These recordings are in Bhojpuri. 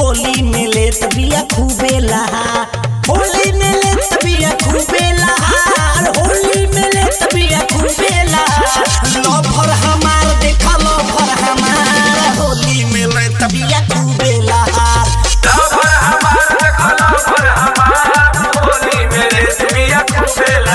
होली में ले तबिया खूबे लहा होली में ले तबिया खूबे लहा होली में ले तबिया खूबे लहा लफर हमार देखा लफर हमार होली में ले तबिया खूबे लहा लवर हमार देखो लवर हमार होली मेरे दुनिया खुशेला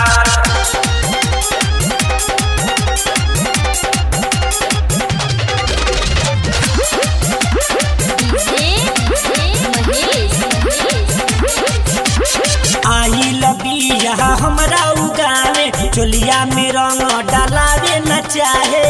आई लबिया हमरा उगाने चोलिया में रंग डालावे न चाहे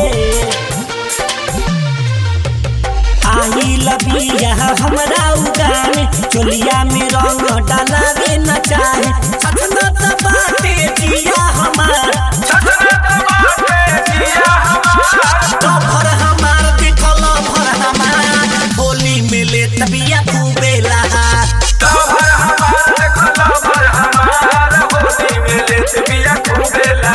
आई लबिया हमरा उगाने चोलिया में रंग डालावे न चाहे सतना त बाटे जिया हमार छछना दबाते जिया हमार लफर हमार देखल लफर हमार होली में ले तबिया खूबे लहा लवर हमार देखो लवर हमार होली मेरे दुनिया खुशेला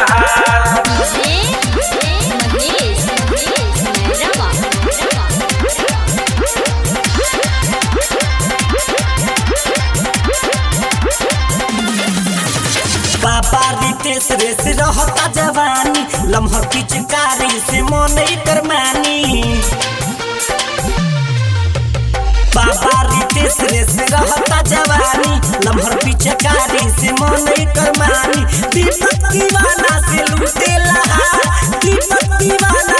बाबा रितेश रेस रहता जवानी लम्हा पिचकारी से मन कर मानी बाबा रितेश रेस रहता जवानी लम्हर पिचकारी से मन कर मानी दीपक दीवाना से लूटे लहा दीपक दीवाना